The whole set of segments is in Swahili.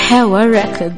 Hewa Records.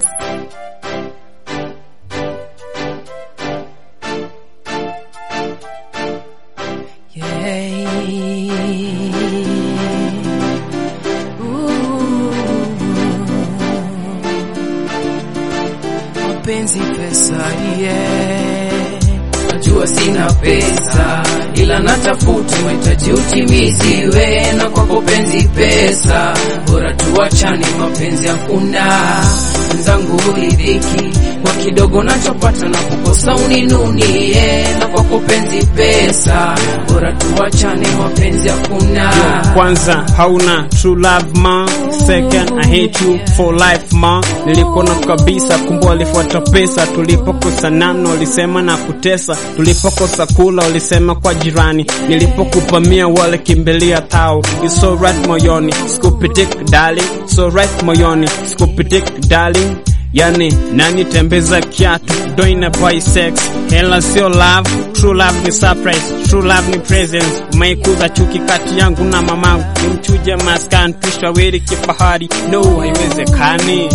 Mapenzi pesa yeah. Najua sina pesa ila natafuta mahitaji utimiziwe, na kwako penzi pesa, bora tuachane, mapenzi hakuna mwenzangu, uridhiki kwa kidogo nachopata na kukosa uninunie, na kwako penzi pesa, bora tuachane, mapenzi hakuna Kwanza hauna true love ma, second I hate you for life ma. Nilikuona kabisa, kumbe walifuata pesa. Tulipokosa namna walisema na kutesa, tulipokosa kula walisema kwa jirani, nilipokupa mia wale kimbilia tao. It's so right moyoni, sikupitik darling, so right moyoni, sikupitik darling. Yani nani tembeza kiatu doina by sex hela sio love true love ni surprise true love ni presence umeikuza chuki kati yangu na mamangu nimchuje maskani tushawiri kifahari no haiwezekani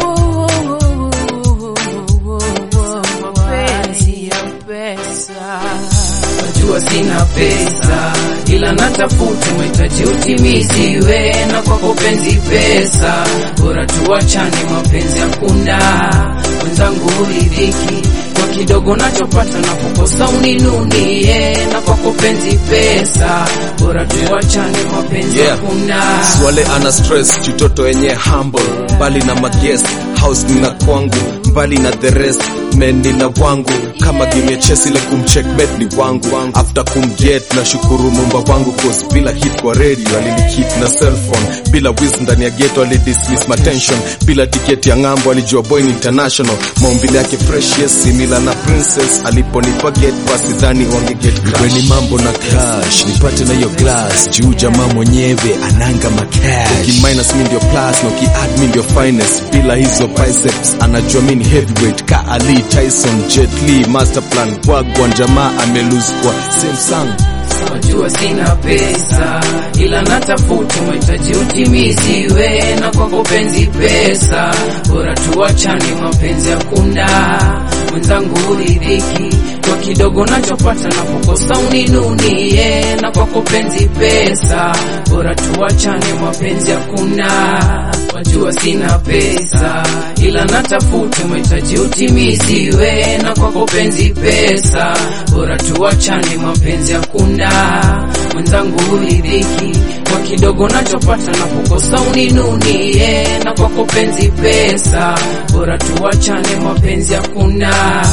mapenzi ya pesa. Najua sina pesa ila natafuta mahitaji utimiziwe, na kwako penzi pesa, bora tuachane, mapenzi hakuna mwenzangu, uridhiki kwa kidogo nachopata na kukosa uninunie, na kwako penzi pesa, bora tuachane, mapenzi Yeah. hakuna Swale ana stress chutoto yenye humble mbali na mages house nina kwangu mbali na the rest men nina wangu kama game ya chess ile kumcheckmate ni wangu after kumget na shukuru mumba wangu cause bila hit kwa radio alinihit na cell phone bila wiz ndani ya ghetto ali dismiss my tension bila tiketi ya ng'ambo alijua boy ni international maumbile yake fresh yes simila na princess aliponipa get basi dhani wange get crash Kweni mambo na cash nipate na hiyo glass juu jamaa mwenyewe ananga makash Ukiminus mi ndio plus na ukiadd mi ndio finest bila hizo biceps anajua mi ni heavyweight ka Ali Tyson Jet Li master plan wagwan jamaa amelose kwa same song Najua sina pesa ila natafuta mahitaji utimiziwe, na kwako penzi pesa, bora tuachane, mapenzi hakuna mwenzangu, uridhiki kwa kidogo nachopata na kukosa uninunie, na kwako penzi pesa, bora tuachane, mapenzi hakuna. Wajua sina pesa ila natafuta mahitaji utimiziwe, na kwako penzi pesa, bora tuachane, mapenzi hakuna mwenzangu, uridhiki kwa kidogo nachopata na kukosa uninunie, na kwako penzi pesa, bora tuachane, mapenzi hakuna.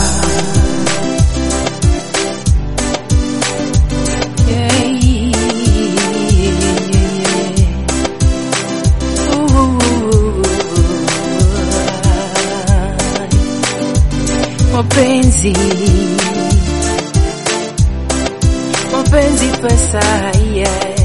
Mapenzi, mapenzi pesa, yeah.